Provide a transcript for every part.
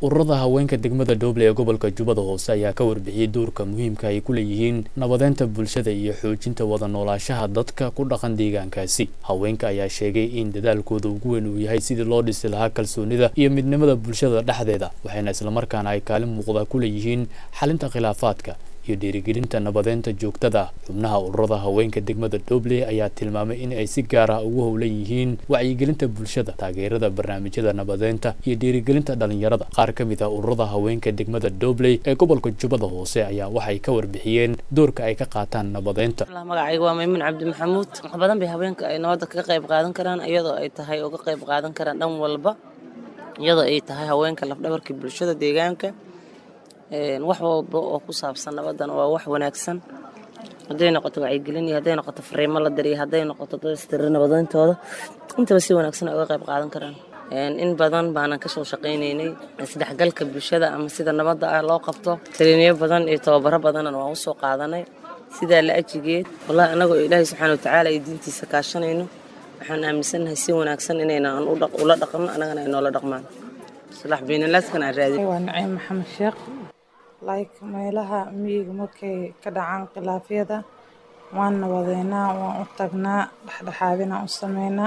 ururada haweenka degmada dhoble ee gobolka jubbada hoose ayaa ka warbixiyey doorka muhiimka ay ku leeyihiin nabadeynta bulshada iyo xoojinta wada noolaashaha dadka ku dhaqan deegaankaasi haweenka ayaa sheegay in dadaalkooda ugu weyn uu yahay sidii loo dhisi lahaa kalsoonida iyo midnimada bulshada dhexdeeda waxayna islamarkaana ay kaalin muuqda ku leeyihiin xalinta khilaafaadka iyo dhiirigelinta nabadeynta joogtada ah xubnaha ururada haweenka degmada dhoble ayaa tilmaamay in ay si gaar ah ugu howlan yihiin wacyigelinta bulshada taageerada barnaamijyada nabadeynta iyo dhiirigelinta dhalinyarada qaar ka mid ah ururada haweenka degmada dhoble ee gobolka jubbada hoose ayaa waxay ka warbixiyeen doorka ay ka qaataan nabadeynta magacayga waa maymuun cabdi maxamuud wax badan bay haweenka ay nabadda kaga qayb qaadan karaan iyadoo ay tahay uga qayb qaadan karaan dhan walba iyadoo ay tahay haweenka lafdhabarkii bulshada deegaanka wax walba oo ku saabsan nabadan waa wax wanaagsan hadday noqoto wacyigelin iyo hadday noqoto fariimo la diriyo hadday noqoto dadistiri nabadayntooda intaba si wanaagsan ay uga qayb qaadan karaan in badan baanan ka soo shaqaynaynay isdhexgalka bulshada ama sida nabadda ah loo qabto taliiniyo badan iyo tababaro badanna waan usoo qaadanay sidaa la ajigeed wallahi annagoo ilaahay subxaana watacaala iyo diintiisa kaashanayno waxaan aaminsanahay si wanaagsan inaynan ula dhaqno annagana ay noola dhaqmaan islaax baynalaaskana aan raadin waa naciim maxamed sheekh like meelaha miyiga markay ka dhacaan khilaafyada waan nabadeynaa waan u tagnaa dhexdhexaadinaan u sameynaa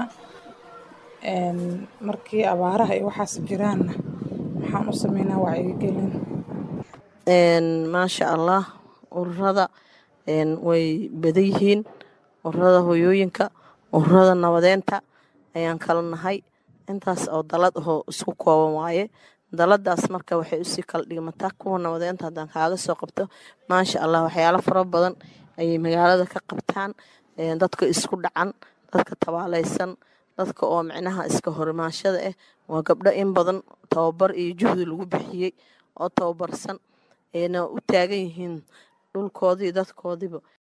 markii abaaraha iyo waxaas jiraanna waxaan u sameynaa wacyigelin maasha allah ururada way badan yihiin ururada hoyooyinka ururada nabadeynta ayaan kala nahay intaas oo dalad ahoo isku kooban waaye daladaas marka waxay usii kala dhigmataa kuwa nabadeynta haddaan kaaga soo qabto maasha allah waxyaalo fara badan ayay magaalada ka qabtaan dadka isku dhacan dadka tabaalaysan dadka oo micnaha iska horimaashada ah waa gabdho in badan tababar iyo juhdi lagu bixiyey oo tababarsan ayna u taagan yihiin dhulkoodii dadkoodiiba